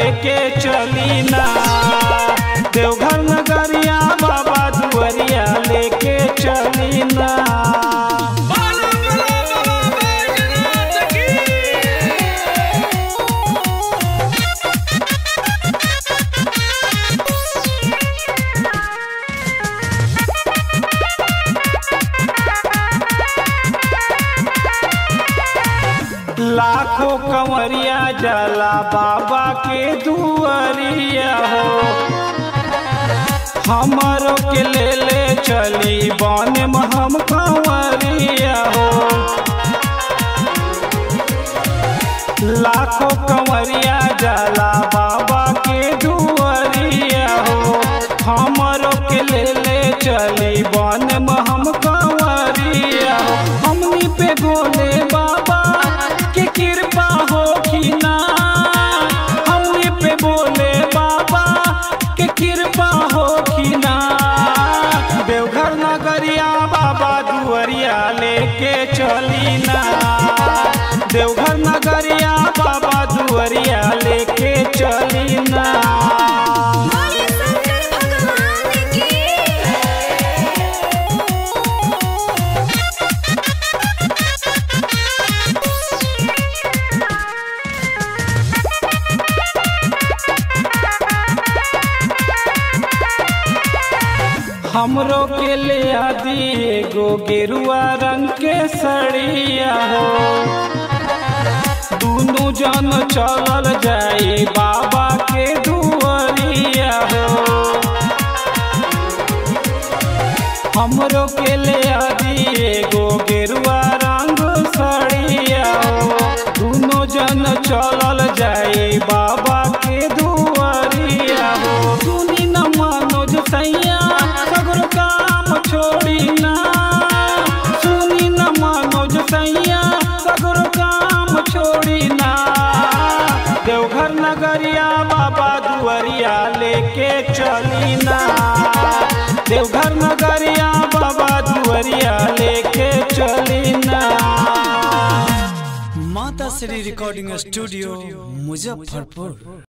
लेके चली ना देवघर नगरिया बाबा दुआरिया लेके चली ना बोलो बोलो बाबा बैजनाथ की लाखों कंवरिया जाला बाबा के दुआरिया हो हमारो के ले ले चली बन में हम कंवरिया हो लाखों कंवरिया जाला बाबा के दुआरिया हो हमारो के ले ले चली बन में हम कंवरिया हो हमनी पे गोले बाबा के कृपा हो कि ना हमनी पे बोले बाबा के कृपा हो कि ना देवघर नगरिया बाबा दुआरिया लेके चली ना देवघर नगरिया बाबा दुआरिया लेके चली ना बोले शंकर भगवान की हमरो के ले आदि एगो गेरुआ रंग के सड़िया हो दुनू जन चलल जाई बाबा के दुआरिया हो हमरो के ले आदि एगो गेरुआ रंग सड़िया हो दुनू जन चलल जाई बाबा के दुआरिया हो सुनी न मनोज सैया सगरो काम छोड़ी ना सुनी न मनोज सैया सगरो काम छोड़ी ना देवघर नगरिया बाबा दुआरिया लेके चली ना देवघर नगरिया बाबा दुआरिया लेके चली ना माता श्री रिकॉर्डिंग स्टूडियो मुजफ्फरपुर